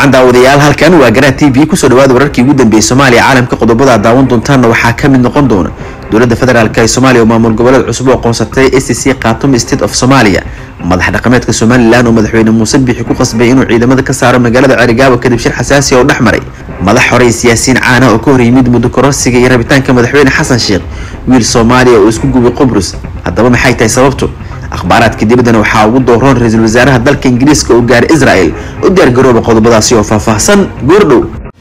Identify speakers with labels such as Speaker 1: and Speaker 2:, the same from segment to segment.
Speaker 1: wacan daawadayaal halkan waa garaa t v kusoo dhawaada wararkii ugu dambeeyey soomaaliya caalamka qodobada daawan doontaanna waxaa kamid noqon doona dowladda federaalk ee soomaaliya oo maamul goboleed cusub oo qoonsatay a c c khatum state of somalia madax dhaqameedka somalilan oo madaxweyne muuse bixi ku qasbay inuu ciidamada ka saaro magaalada cerigaabo kadib shir xasaasi oo dhex maray madax horey siyaasiyiin caana oo ka hor yimid muddo kororsiga iyo rabitaanka madaxweyne xasan sheekh wiil soomaaliya oo isku gubay qubrus haddaba maxay tahay sababtu akhbaaraadka dibaddana waxaa ugu dooroon ra-iisul wasaaraha dalka ingiriiska oo gaaray israel u diyaargarooba qodobadaasi oo faahfaahsan goordhow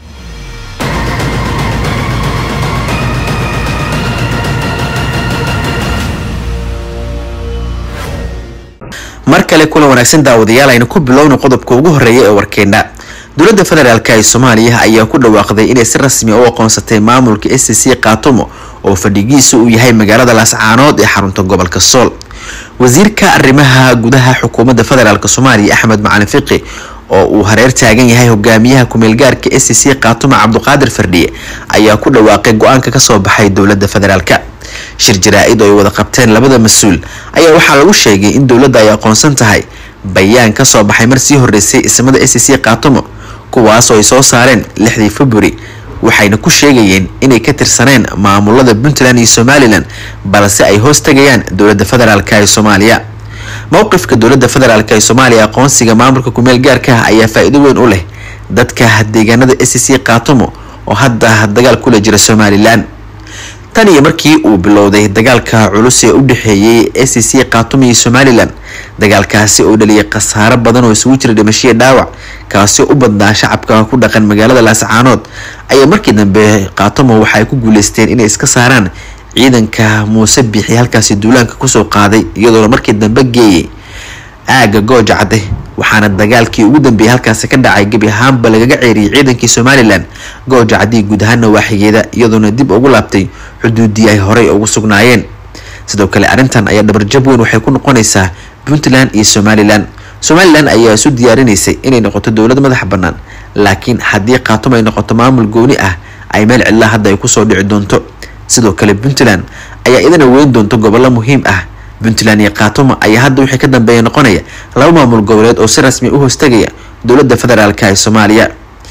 Speaker 1: mar kale kulan wanaagsan daawadayaal aynu ku bilowna qodobka ugu horeeya ee warkeena dowladda federaalk ee soomaaliya ayaa ku dhawaaqday inay si rasmi u aqoonsatay maamulka s c khaatumo oo fadhigiisa uu yahay magaalada laascaanood ee xarunta gobolka sool wasiirka arrimaha gudaha xukuumadda federaalk soomaaliya axmed macalin fiqi oo uu hareer taagan yahay hogaamiyaha kumeelgaarka s c khaatumo cabduqaadir fardhiye ayaa ku dhawaaqay go-aanka kasoo baxay dowladda federaalk shir jaraa-id oo ay wada qabteen labada mas-uul ayaa waxaa lagu sheegay in dowladda ay aqoonsan tahay bayaan kasoo baxay mar sii horeysay ismada s c khaatumo kuwaas oo ay soo saareen lixdii february waxayna ku sheegayeen inay ka tirsaneen maamulada puntland iyo somalilan balse ay hoos tagayaan dowladda federaalk ee soomaaliya mowqifka dowladda federaalk ee soomaaliya aqoonsiga maamulka kumeel gaarka ah ayaa faa-iido weyn u leh dadka deegaanada s c khaatumo oo hadda dagaal kula jira somalilan tan iyo markii uu bilowday dagaalka culus ee u dhexeeyey s c khaatumo iyo somalilan dagaalkaasi oo dhaliyay khasaaro badan oo isugu jira dhimashiya dhaawac kaasi oo u badnaa shacabka ku dhaqan magaalada laascaanood ayaa markii dambe khaatumo waxaay ku guuleysteen inay iska saaraan ciidanka muuse bixi halkaasi duulaanka kusoo qaaday iyadoona markii dambe geeyay aaga gooja cadde waxaana dagaalkii ugu dambeeyay halkaasi ka dhacay gebi ahaanba lagaga ceeriyay ciidankii somalilan gooja caddii guud ahaana waaxigeeda iyadoona dib ugu laabtay xuduudii ay horey ugu sugnaayeen sidoo kale arrintan ayaa dhabarjab weyn waxay ku noqonaysaa puntland iyo somalilan somalilan ayaa isu diyaarinaysay inay noqoto dowlad madax bannaan laakiin haddii khaatumo ay noqoto maamul gooni ah ay meel cidlaa hadda ay kusoo dhici doonto sidoo kale puntland ayaa idana weyn doonto gobollo muhiim ah puntland iyo khaatumo ayaa hadda wixii ka dambeeya noqonaya laba maamul goboleed oo si rasmi u hoostagaya dowladda federaalk ee soomaaliya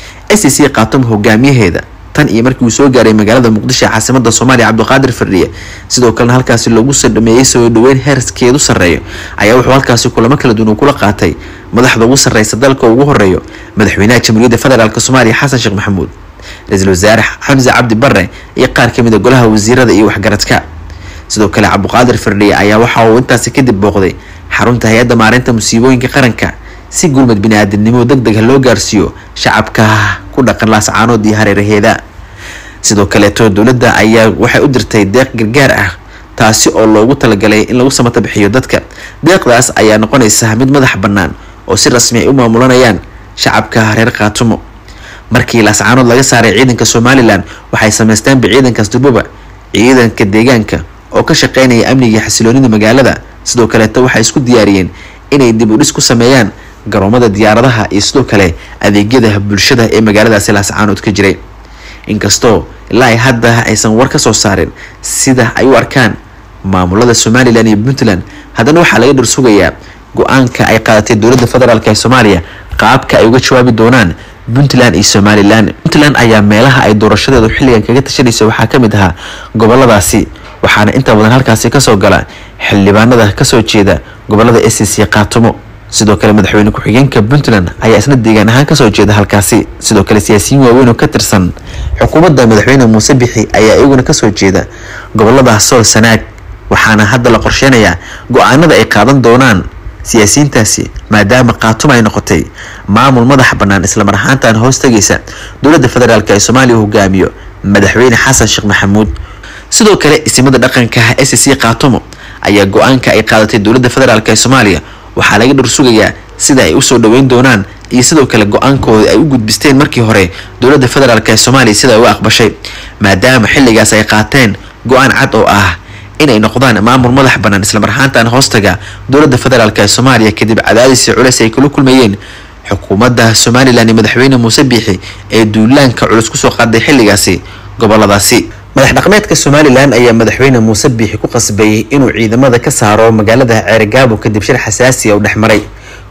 Speaker 1: s c khaatumo hogaamiyaheeda tan iyo markii uu soo gaaray magaalada muqdisho ee caasimada soomaaliya cabdiqaadir fardhiye sidoo kalena halkaasi loogu soo dhameeyey soo dhaweyn heerskeedu sarreeyo ayaa wuxuu halkaasi kulamo kala duwan kula qaatay madaxda ugu sarreysa dalka ugu horeeyo madaxweynaha jamhuuriyadda federaalk soomaaliya xasan sheekh maxamuud ra-iisul wasaare xamse cabdi bare iyo qaar kamid a golaha wasiirada iyo waxgaradka sidoo kale cabdiqaadir fardhiye ayaa waxa uu intaasi kadib booqday xarunta hay-adda maareynta musiibooyinka qaranka si gurmad bini-aadamnimo deg deg loo gaarsiiyo shacabka ku dhaqan laascaanood iyo hareeraheeda sidoo kaleeto dowladda ayaa waxay u dirtay deeq gargaar ah taasi oo loogu talagalay in lagu samata bixiyo dadka deeqdaas ayaa noqonaysa mid madax bannaan oo si rasmi ay u maamulanayaan shacabka reer khaatumo markii laascaanood laga saaray ciidanka somalilan waxay sameysteenba ciidankaas duboba ciidanka deegaanka oo ka shaqeynaya amniga iyo xasiloonida magaalada sidoo kaleeto waxay isku diyaariyeen inay dib u dhis ku sameeyaan garoomada diyaaradaha iyo sidoo kale adeegyada bulshada ee magaaladaasi laascaanood ka jiray inkastoo ilaa ay hadda aysan war ka soo saarin sida ay u arkaan maamulada somalilan iyo puntland haddana waxaa laga dhir sugayaa go-aanka ay qaadatay dowladda federaalk ee soomaaliya qaabka ay uga jawaabi doonaan puntland iyo somalilan puntland ayaa meelaha ay doorashadeedu xilligan kaga tashanaysa waxaa kamid ahaa goboladaasi waxaana inta badan halkaasi kasoo gala xildhibaanada kasoo jeeda gobolada s c khaatumo sidoo kale madaxweyne ku-xigeenka puntland ayaa isna deegaan ahaan kasoo jeeda halkaasi sidoo kale siyaasiyiin waaweyn oo ka tirsan xukuumadda madaxweyne muuse bixi ayaa iyaguna kasoo jeeda gobolada sool sanaag waxaana hadda la qorsheynayaa go-aanada ay qaadan doonaan siyaasiyiintaasi maadaama khaatumo ay noqotay maamul madax bannaan islamar ahaantan hoos tagaysa dowladda federaalk ee soomaaliya hogaamiyo madaxweyne xasan sheekh maxamuud sidoo kale isimada dhaqanka s c khaatumo ayaa go-aanka ay qaadatay dowladda federaalk ee soomaaliya waxaa laga dhor sugayaa sida ay usoo dhaweyn doonaan iyo sidoo kale go-aankooda ay u gudbisteen markii hore dowladda federaalk ee soomaaliya sida u aqbashay maadaama xilligaas ay qaateen go-aan cad oo ah inay noqdaan maamul madax bannaan islamar ahaantan hoostaga dowladda federaalk ee soomaaliya kadib cadaadisi culeys ay kula kulmayeen xukuumadda somalilan iyo madaxweyne muuse biixi ee duulaanka culus kusoo qaaday xilligaasi goboladaasi madax dhaqameedka somalilan ayaa madaxweyne muuse biixi ku qasbay inuu ciidamada ka saaro magaalada ceerigaabo kadib shir xasaasiya u dhexmaray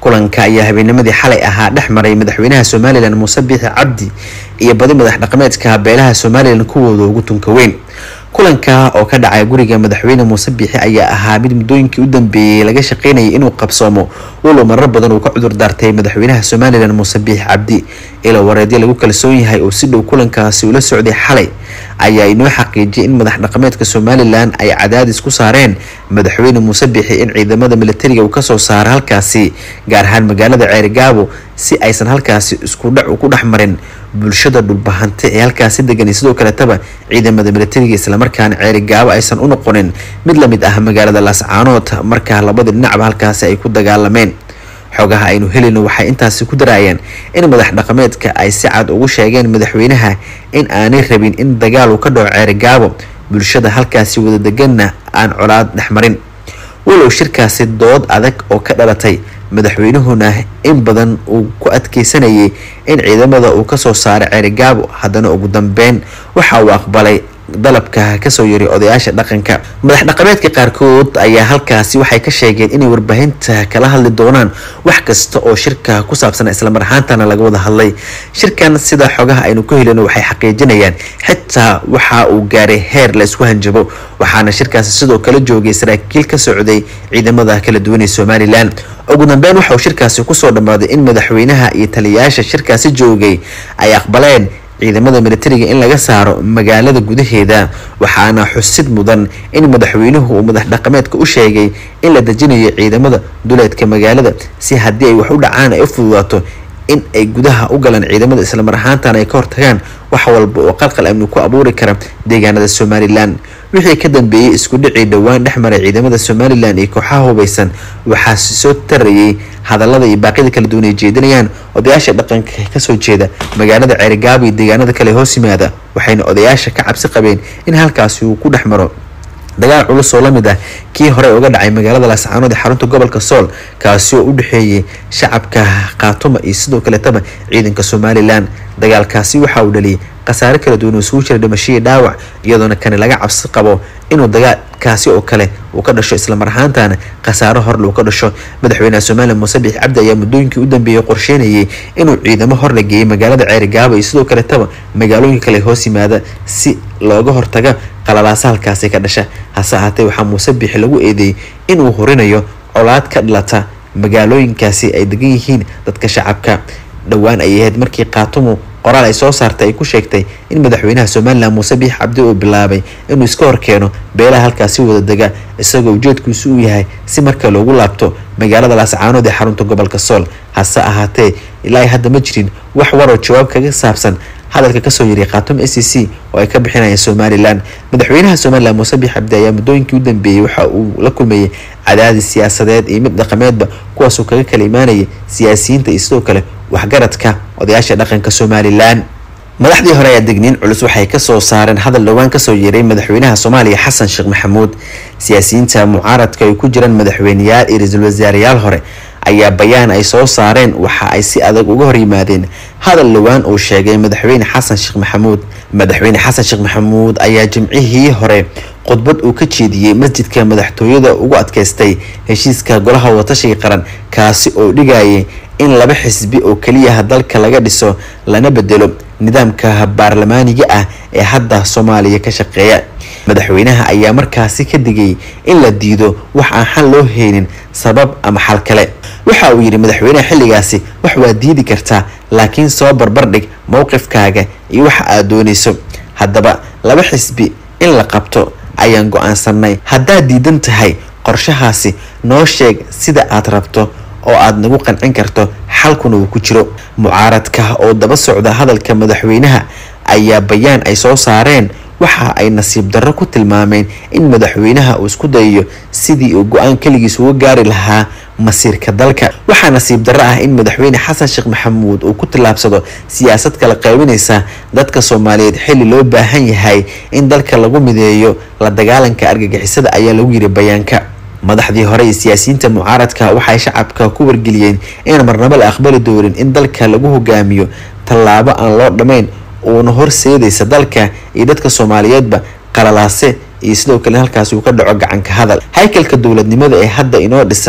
Speaker 1: kulanka ayaa habeennimadii xalay ahaa dhex maray madaxweynaha somalilan muuse biixi cabdi iyo badi madax dhaqameedka beelaha somalilan kuwooda ugu tunka weyn kulanka oo ka dhacay guriga madaxweyne muuse biixi ayaa ahaa mid muddooyinkii u dambeeyey laga shaqeynayay inuu qabsoomo walow marar badan uu ka cudur daartay madaxweynaha somalilan muuse biixi cabdi ilo wareedyo lagu kalsoon yahay oo si dhow kulankaasi ula socday xalay ayaa inoo xaqiijiyay in madax dhaqameedka somalilan ay cadaadis ku saareen madaxweyne muuse biixi in ciidamada militariga uu kasoo saaro halkaasi gaar ahaan magaalada ceerigaabo si aysan halkaasi iskudhac ku dhex marin bulshada dhulbahante ee halkaasi degan sidoo kaletaba ciidamada militariga islamarkaana ceerigaabo aysan u noqonin mid lamid ah magaalada laascaanood markaa labadii dhinacba halkaasi ay ku dagaalameen xogaha aynu helino waxay intaasi ku daraayeen in madax dhaqameedka ay si cad ugu sheegeen madaxweynaha in aanay rabin in dagaal uu ka dhaco ceerigaabo bulshada halkaasi wada deganna aan colaad dhexmarin walow shirkaasi dood adag oo ka dhalatay madaxweynuhuna in badan uu ku adkeysanayay in ciidamada uu kasoo saaray ceerigaabo haddana ugu dambeyn waxa uu aqbalay dalabka kasoo yiri odayaasha dhaqanka madax dhaqameedka qaarkood ayaa halkaasi waxay ka sheegeen inay warbaahinta kala hadli doonaan wax kasta oo shirka ku saabsan islamar ahaantana laga wada hadlay shirkan sida xogaha aynu ku helino waxay xaqiijinayaan xitaa waxa uu gaaray heer la isku hanjabo waxaana shirkaasi sidoo kale joogay saraakiil ka socday ciidamada kala duwan ee somalilan ugu dambeyn waxa uu shirkaasi kusoo dhammaaday in madaxweynaha iyo taliyayaasha shirkaasi joogay ay aqbaleen ciidamada militariga in laga saaro magaalada gudaheeda waxaana xusid mudan in madaxweynuhu uu madax dhaqameedka u sheegay in la dejinayo ciidamada duleedka magaalada si haddii ay wax u dhacaan ay u fududaato in ay gudaha u galaan ciidamada islamar ahaantana ay ka hortagaan wax walba oo qalqal amni ku abuuri kara deegaanada somalilan wixii ka dambeeyey isku dhicii dhowaan dhex maray ciidamada somalilan iyo kooxaha hubeysan waxaa soo tarayay hadalada iyo baaqyada kala duwan ay jeedinayaan odayaasha dhaqanka kasoo jeeda magaalada ceerigaabo iyo deegaanada kale hoos yimaada waxayna odayaasha ka cabsi qabeen in halkaasi uu ku dhex maro dagaal culus oo lamid ah kii hore uga dhacay magaalada laascaanood ee xarunta gobolka sool kaasi oo u dhexeeyay shacabka khaatuma iyo sidoo kaletaba ciidanka somalilan dagaalkaasi waxa uu dhaliyay khasaare kala duwan oo isugu jira dhimashadii dhaawac iyadoona kani laga cabsi qabo inuu dagaalkaasi oo kale uu ka dhasho islamar ahaantana khasaaro horle uu ka dhasho madaxweynaha somalilan muuse biix cabdi ayaa muddooyinkii u dambeeyey qorsheynayay inuu ciidamo hor la geeyay magaalada ceerigaabo iyo sidoo kaletaba magaalooyinka kale hoos yimaada si looga hortaga qalalaasa halkaasi ka dhasha hase ahaatee waxaa muuse biixi lagu eedeeyey inuu horinayo colaad ka dhalata magaalooyinkaasi ay degan yihiin dadka shacabka dhowaan ayay ahayd markii kaatumu qoraal ay soo saartay ay ku sheegtay in madaxweynaha somalilan muuse biix cabdi uu bilaabay inuu iska horkeeno beelaha halkaasi wada dega isagoo ujeedkiisu uu yahay si marka loogu laabto magaalada laascaanood ee xarunta gobolka sool hase ahaatee ilaa hadda ma jirin wax waroo jawaab kaga saabsan hadalka kasoo yiri khaatuma s c c oo ay ka bixinayaan somalilan madaxweynaha somalilan muuse biix cabdi ayaa muddooyinkii u dambeeyey waxa uu la kulmayay cadaadis siyaasadeed iyo mid dhaqameedba kuwaasuu kaga kala imaanayay siyaasiyiinta iyo sidoo kale waxgaradka odayaasha dhaqanka somalilan madaxdii hore ayaa degniin culus waxay kasoo saareen hadal dhowaan kasoo yeeray madaxweynaha soomaaliya xasan sheekh maxamuud siyaasiyiinta mucaaradka ay ku jiraan madaxweyneyaal iyo ra-iisul wasaareyaal hore ayaa bayaan ay soo saareen waxa ay si adag uga hor yimaadeen hadal dhowaan uu sheegay madaxweyne xasan sheekh maxamuud madaxweyne xasan sheekh maxamuud ayaa jimcihii hore khudbad uu ka jeediyey masjidka madaxtooyada ugu adkeystay heshiiska golaha watashiga qaran kaasi oo dhigayay in laba xisbi oo keliyaha dalka laga dhiso lana bedelo nidaamka baarlamaaniga ah ee hadda soomaaliya ka shaqeeya madaxweynaha ayaa markaasi ka digay in la diido wax aan xal loo heynin sabab ama xal kale waxa uu yidhi madaxweynaha xilligaasi wax waa diidi kartaa laakiin soo barbardhig mowqifkaaga iyo waxa aad doonayso haddaba laba xisbi in la qabto ayaan go-aansanay haddaad diidan tahay qorshahaasi noo sheeg sida aad rabto oo aad nagu qancin karto xalkuna uu ku jiro mucaaradka oo daba socda hadalka madaxweynaha ayaa bayaan ay soo saareen waxa ay nasiib darro ku tilmaameen in madaxweynaha uu isku dayayo sidii uu go-aan keligiis uga gaari lahaa masiirka dalka waxaa nasiib darro ah in madaxweyne xasan sheekh maxamuud uu ku tillaabsado siyaasad kala qaybinaysa dadka soomaaliyeed xilli loo baahan yahay in dalka lagu mideeyo la dagaalanka argagixisada ayaa lagu yiri bayaanka madaxdii hore iyo siyaasiyiinta mucaaradka waxay shacabka ku wargeliyeen inaan marnabo la aqbali doonin in dalka lagu hogaamiyo tallaabo aan loo dhammayn uuna horseedaysa dalka iyo dadka soomaaliyeedba qalalaase iyo sidoo kale halkaasi uu ka dhaco gacanka hadal haykalka dowladnimada ee hadda inoo dhisan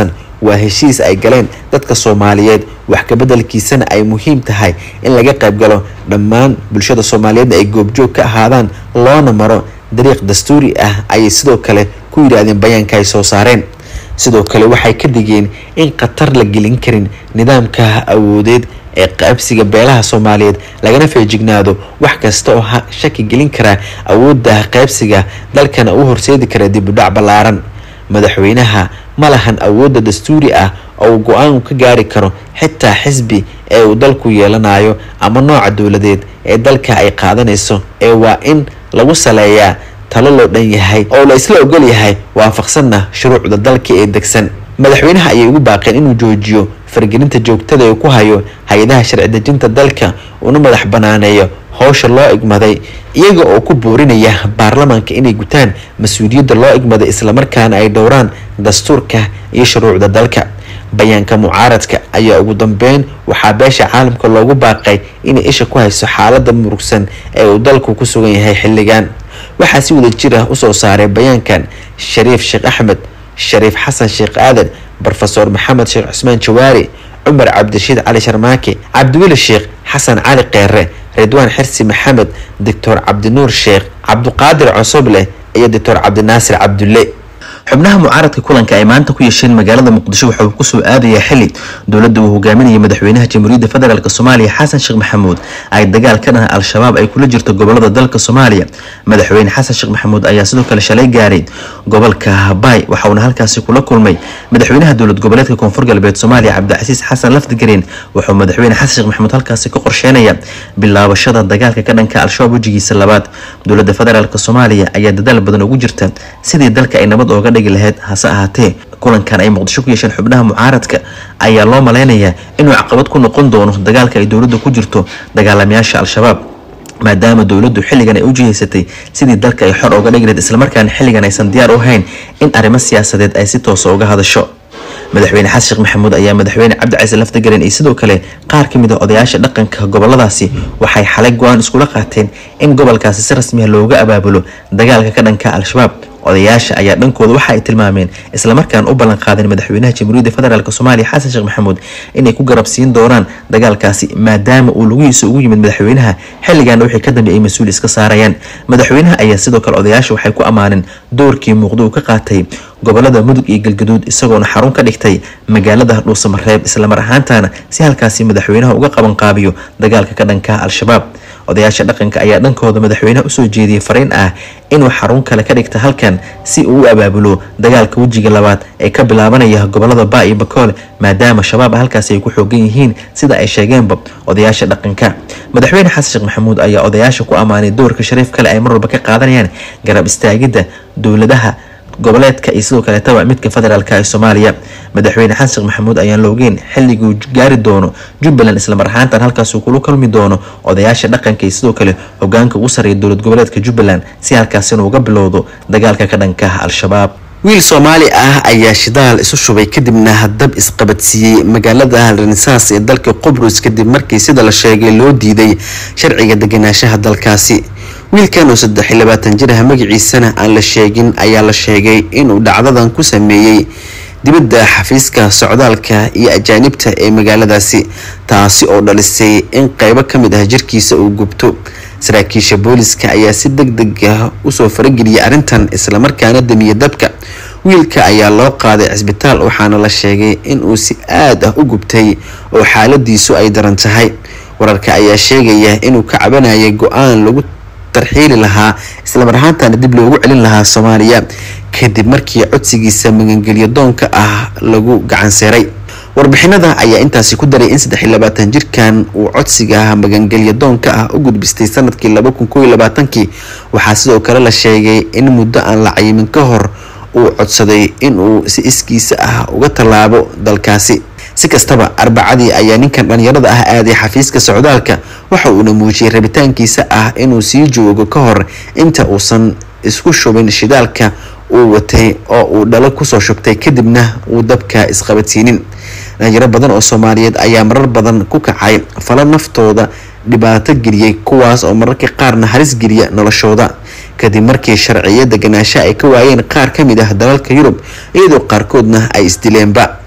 Speaker 1: waa heshiis ay galeen dadka soomaaliyeed wax kabeddelkiisana ay muhiim tahay in laga qayb galo dhammaan bulshada soomaaliyeedna ay goobjoog ka ahaadaan loona maro dariiq dastuuri ah ayay sidoo kale ku yidhaahdeen bayaanka ay soo saareen sidoo kale waxay ka digeen in khatar la gelin karin nidaamka awoodeed ee qaabsiga beelaha soomaaliyeed lagana feejignaado wax kasta oo shaki gelin kara awoodda qaybsiga dalkana u horseedi kara dibudhac ballaaran madaxweynaha ma lahan awoodda dastuuri ah oo uu go-aan ka gaari karo xitaa xisbi ee uu dalku yeelanayo ama nooca dowladeed ee dalka ay qaadanayso ee waa in lagu saleeyaa talo loo dhan yahay oo la isla ogol yahay waafaqsanna shuruucda dalka ee degsan madaxweynaha ayay ugu baaqeen inuu joojiyo fargelinta joogtada ee ku hayo hay-adaha sharci dejinta dalka una madax banaaneeyo howsha loo igmaday iyaga oo ku boorinaya baarlamaanka inay gutaan mas-uuliyadda loo igmaday islamarkaana ay dhowraan dastuurka iyo shuruucda dalka bayaanka mucaaradka ayaa ugu dambeyn waxaa beesha caalamka loogu baaqay inay isha ku hayso xaalada murugsan ee uu dalku ku sugan yahay xilligan waxaa si wada jir ah usoo saaray bayaankan shariif sheekh axmed shariif xasan sheekh aadan rofeor maxamed sheekh cusmaan jawaari cumar cabdirashiid cali sharmaake cabdiweli sheekh xasan cali keere ridwaan xirsi maxamed doctor cabdinuur sheekh cabduqaadir cosoble iyo doctor cabdinaasir cabdulle xubnaha mucaaradka kulanka ay maanta ku yeesheen magaalada muqdisho waxa uu kusoo aadaya xili dowladda uu hogaaminaya madaxweynaha jamhuuriyadda federaalk soomaaliya xasan sheekh maxamuud ay dagaal ka dhaha al-shabaab ay kula jirto gobolada dalka soomaaliya madaxweyne xasan sheekh maxamuud ayaa sidoo kale shalay gaaray gobolka habay waxauna halkaasi kula kulmay madaxweynaha dowlad goboleedka koonfur galbeed soomaaliya cabdicasiis xasan lafdigareen wuxuu madaxweyne xasan sheekh maxamuud halkaasi ka qorsheynaya bilaabashada dagaalka ka dhanka al-shabaab wejigiisa labaad dowladda federaalk soomaaliya ayaa dadaal badan ugu jirta sidii dalka ay nabad ooga dhigi lahayd hase ahaatee kulankan ay muqdisho ku yeesheen xubnaha mucaaradka ayaa loo maleynayaa inuu caqabad ku noqon doono dagaalka ay dowladda ku jirto dagaalamayaasha al-shabaab maadaama dowladdu xilligan ay u jihaysatay sidii dalka ay xor ooga dhigi lahayd islamarkaana xilligan aysan diyaar u hayn in arrimo siyaasadeed ay si toosa uga hadasho madaxweyne xasan sheekh maxamuud ayaa madaxweyne cabdicasiis lafdagaren iyo sidoo kale qaar ka mid a odayaasha dhaqanka goboladaasi waxay xalay go-aan iskula qaateen in gobolkaasi si rasmiya looga abaabulo dagaalka ka dhanka al-shabaab odayaasha ayaa dhankooda waxa ay tilmaameen islamarkaan u ballan qaadeen madaxweynaha jamhuuriyadda federaalk soomaaliya xasan sheekh maxamuud inay ku garab siin doonaan dagaalkaasi maadaama uu lugihiisa ugu yimid madaxweynaha xilligaana wixii ka dambe ay mas-uul iska saarayaan madaxweynaha ayaa sidoo kale odayaasha waxay ku ammaaneen doorkii muuqda uu ka qaatay gobolada mudug iyo galgaduud isagoona xarun ka dhigtay magaalada dhuusamareeb islamar ahaantaana si halkaasi madaxweynaha uga qabanqaabiyo dagaalka ka dhanka al-shabaab odayaasha dhaqanka ayaa dhankooda madaxweynaha usoo jeediyey fariin ah inuu xarun kale ka dhigta halkan si uu u abaabulo dagaalka wejiga labaad ee ka bilaabanaya gobolada baa iyo bakoole maadaama shabaab halkaasi ay ku xoogan yihiin sida ay sheegeenba odayaasha dhaqanka madaxweyne xasan sheekh maxamuud ayaa odayaasha ku ammaanay doorka shariif kale ay mar walba ka qaadanayaan garab istaagidda dowladaha goboleedka iyo sidoo kaleetaba midka federaalka ee soomaaliya madaxweyne xasan sheekh maxamuud ayaan la ogeyn xilliguu gaari doono jubbaland islamar ahaantan halkaasuu kula kulmi doono odayaasha dhaqanka iyo sidoo kale hogaanka ugu sarreeya dowlad goboleedka jubbaland si halkaas inuu uga bilowdo dagaalka ka dhanka al-shabaab wiil soomaali ah ayaa shidaal isu shubay kadibna dab isqabadsiiyey magaalada renesaans ee dalka qubrus kadib markii sida la sheegay loo diiday sharciga deganaanshaha dalkaasi wiilkan oo saddex iyo labaatan jir ah magaciisana aan la sheegin ayaa la sheegay inuu dhacdadan ku sameeyey dibadda xafiiska socdaalka iyo ajaanibta ee magaaladaasi taasi oo dhalisay in qeybo ka mid ah jirkiisa uu gubto saraakiisha booliska ayaa si deg deg ah usoo farageliyay arrintan islamarkaana damiye dabka wiilka ayaa loo qaaday cisbitaal waxaana la sheegay inuu si aad ah u gubtay oo xaaladiisu ay daran tahay wararka ayaa sheegaya inuu ka cabanayay go-aan lagu tarxiili lahaa islamar ahaantana dib loogu celin lahaa soomaaliya kadib markii codsigiisa magangelyo doonka ah lagu gacanseeray warbixinada ayaa intaasi ku daray in saddex iyo labaatan jirkan uu codsiga magangelyo doonka ah u gudbistay sanadkii laba kun kooiyo labaatankii waxaa sidoo kale la sheegay in muddo aan la cayimin ka hor uu codsaday inuu si iskiisa ah uga tallaabo dalkaasi si kastaba arbacadii ayaa ninkan dhalinyarada ah aaday xafiiska socdaalka waxa uuna muujiyay rabitaankiisa ah inuu sii joogo ka hor inta uusan isku shubin shidaalka uu watay oo uu dhalo kusoo shubtay kadibna uu dabka isqabadsiinin dhalinyaro badan oo soomaaliyeed ayaa marar badan ku kacay falo naftooda dhibaato geliyey kuwaas oo mararka qaarna halis geliya noloshooda kadib markii sharciyo deganaansha ay ka waayeen qaar ka mid ah dalalka yurub iyadoo qaarkoodna ay isdileenba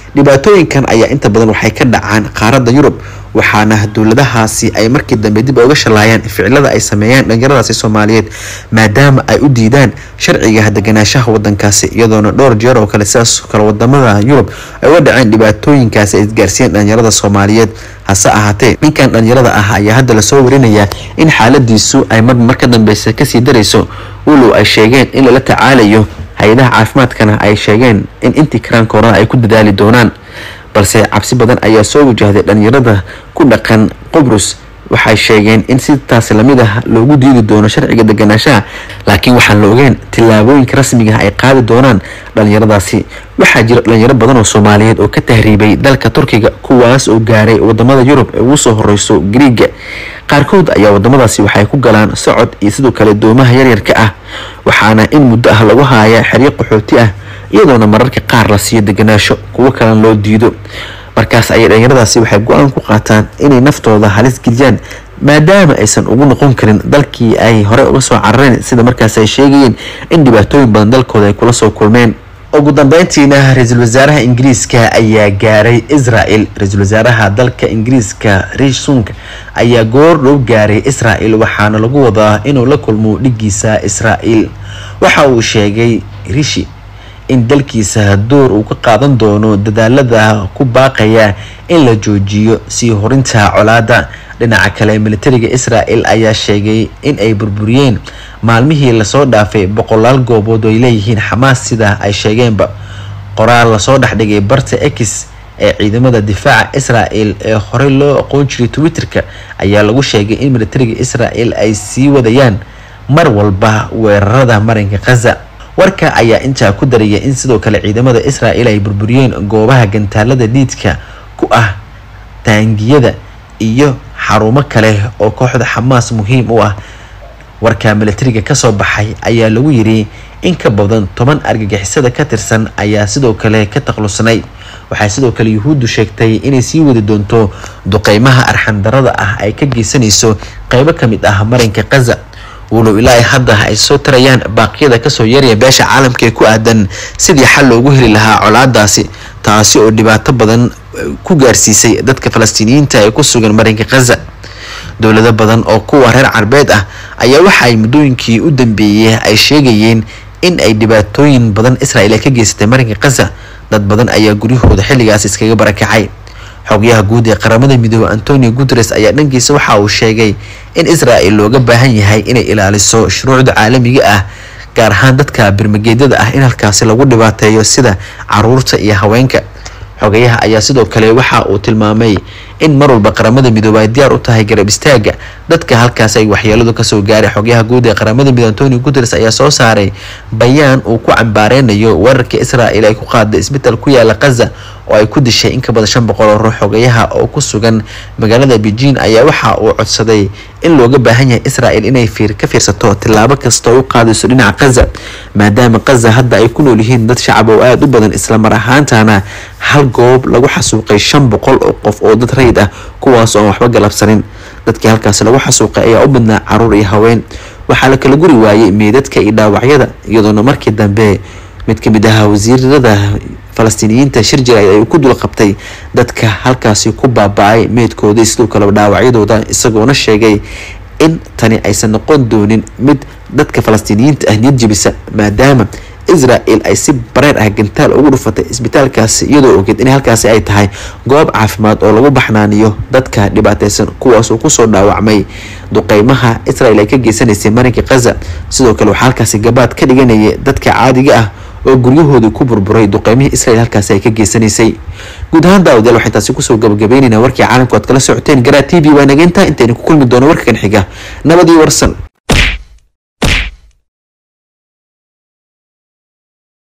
Speaker 1: dhibaatooyinkan ayaa inta badan waxay ka dhacaan qaaradda yurub waxaana dowladahaasi ay markii dambe dib uga shalaayaan ficilada ay sameeyaan dhalinyaradaasi soomaaliyeed maadaama ay u diidaan sharciga deganaanshaha wadankaasi iyadoona dhowr jeer oo kale sidaas kale wadamada yurub ay uga dhaceen dhibaatooyinkaasi ay isgaarsiiyeen dhalinyarada soomaaliyeed hase ahaatee ninkan dhalinyarada ah ayaa hadda lasoo warinayaa in xaaladiisu ay mar mar ka dambeysa kasii darayso walow ay sheegeen in lala tacaalayo hay-adaha caafimaadkana ay sheegeen in intii karaankoorana ay ku dadaali doonaan balse cabsi badan ayaa soo wajahday dhalinyarada ku dhaqan qobrus waxay sheegeen in sidaas lamid ah loogu diidi doono sharciga deganaanshaha laakiin waxaan la ogeen tillaabooyinka rasmiga ah ay qaadi doonaan dhalinyaradaasi waxaa jira dhalinyaro badan oo soomaaliyeed oo ka tahriibay dalka turkiga kuwaas oo gaaray wadamada yurub ee ugu soo horeyso griiga qaarkood ayaa wadamadaasi waxay ku galaan socod iyo sidoo kale doomaha yaryarka ah waxaana in muddo ah lagu haaya xeryo qaxooti ah iyadoona mararka qaar la siiyo deganaasho kuwo kalena loo diido markaas ayay dhalinyaradaasi waxay go-aan ku qaataan inay naftooda halis geliyaan maadaama aysan ugu noqon karin dalkii ay hore uga soo carareen sida markaas ay sheegayeen in dhibaatooyin badan dalkooda ay kula soo kulmeen ugu dambeyntiina ra-iisul wasaaraha ingiriiska ayaa gaaray israel ra-iisul wasaaraha dalka ingiriiska riish sunk ayaa goor dhow gaaray israel waxaana lagu wadaa inuu la kulmo dhigiisa israel waxa uu sheegay rishi in dalkiisa door uu ka qaadan doono dadaalada ku baaqaya in la joojiyo sii horinta colaada dhinaca kale militariga israel ayaa sheegay in ay burburiyeen maalmihii lasoo dhaafay boqolaal goobood oo ay leeyihiin xamaas sida ay sheegeenba qoraal lasoo dhexdhigay barta x ee ciidamada difaaca israel ee horey loo aqoon jiray twitter-ka ayaa lagu sheegay in militariga israel ay sii wadayaan mar walba weerarada marinka khaza warka ayaa intaa ku daraya in sidoo kale ciidamada israel ay burburiyeen goobaha gantaalada dhiidka ku ah taangiyada iyo xarumo kale oo kooxda xamaas muhiim u ah warka militariga kasoo baxay ayaa lagu yiri in ka badan toban argagixisada ka tirsan ayaa sidoo kale ka taklusnay waxay sidoo kale yuhuuddu sheegtay inay sii wadi doonto duqeymaha arxandarada ah ay ka geysanayso qeybo kamid ah marinka khaza walow ilaa hadda ay soo tarayaan baaqyada kasoo yaraya beesha caalamka ee ku aadan sidii xal loogu heli lahaa colaadaasi taasi oo dhibaato badan ku gaarsiisay dadka falastiiniyiinta ee ku sugan marinka khaza dowlado badan oo kuwa reer carbeed ah ayaa waxa ay muddooyinkii u dambeeyey ay sheegayeen in ay dhibaatooyin badan israel ay ka geysatay marinka khaza dad badan ayaa guryahooda xilligaas iskaga barakacay xogyaha guud ee qaramada midoobey antonio guteres ayaa dhankiisa waxa uu sheegay in israel looga baahan yahay inay ilaaliso shuruucda caalamiga ah gaar ahaan dadka birmageedyada ah in halkaasi lagu dhibaateeyo sida caruurta iyo haweenka xogayaha ayaa sidoo kale waxa uu tilmaamay in mar walba qaramada midoobey ay diyaar u tahay garab istaaga dadka halkaas ay waxyeeladu kasoo gaaray xogyaha guud ee qaramada midoobe antonio guteres ayaa soo saaray bayaan uu ku cambaareynayo weerarka israel ay ku qaaday isbitaal ku yaala khaza oo ay ku dishay in ka badan shan boqol oo ruux xogayaha oo ku sugan magaalada beijing ayaa waxa uu codsaday in looga baahan yahay israel inay fiir ka fiirsato tillaabo kasta oo u qaadayso dhinaca khaza maadaama khaza hadda ay ku nool yihiin dad shacab oo aada u badan islamar ahaantana hal goob lagu xasuuqay shan boqol oo qof oo dad rayid ah kuwaas oon waxba galabsanin dadkii halkaasi lagu xasuuqay ayaa u badnaa caruur iyo haween waxaa la kala guri waayey meedadka iyo dhaawacyada iyadoona markii dambe mid kamid ahaa wasiirada falastiiniyiinta shir jirayd ay ku dul qabtay dadka halkaasi ku baaba-ay meydkooda sidoo kaleba dhaawacyadooda isagoona sheegay in tani aysan noqon doonin mid dadka falastiiniyiinta ah niyad jebisa maadaama israel ay si bareer ah gantaal ugu dhufatay isbitaalkaasi iyadoo ogeed in halkaasi ay tahay goob caafimaad oo lagu baxnaaniyo dadka dhibaateysan kuwaas oo kusoo dhaawacmay duqeymaha israel ay ka geysanaysay marinka khaza sidoo kale waxaa halkaasi gabaad ka dhiganaya dadka caadiga ah oo guryahoodii ku burburay duqeymihii israel halkaasi ay ka geysanaysay guud ahaan daawadayaal waxay taasi kusoo gabagabeynayna warkii caalamku aad kala socoteen garaa t v waa nageynta intaynu ku kulmi doono warkan xiga nabadii warsan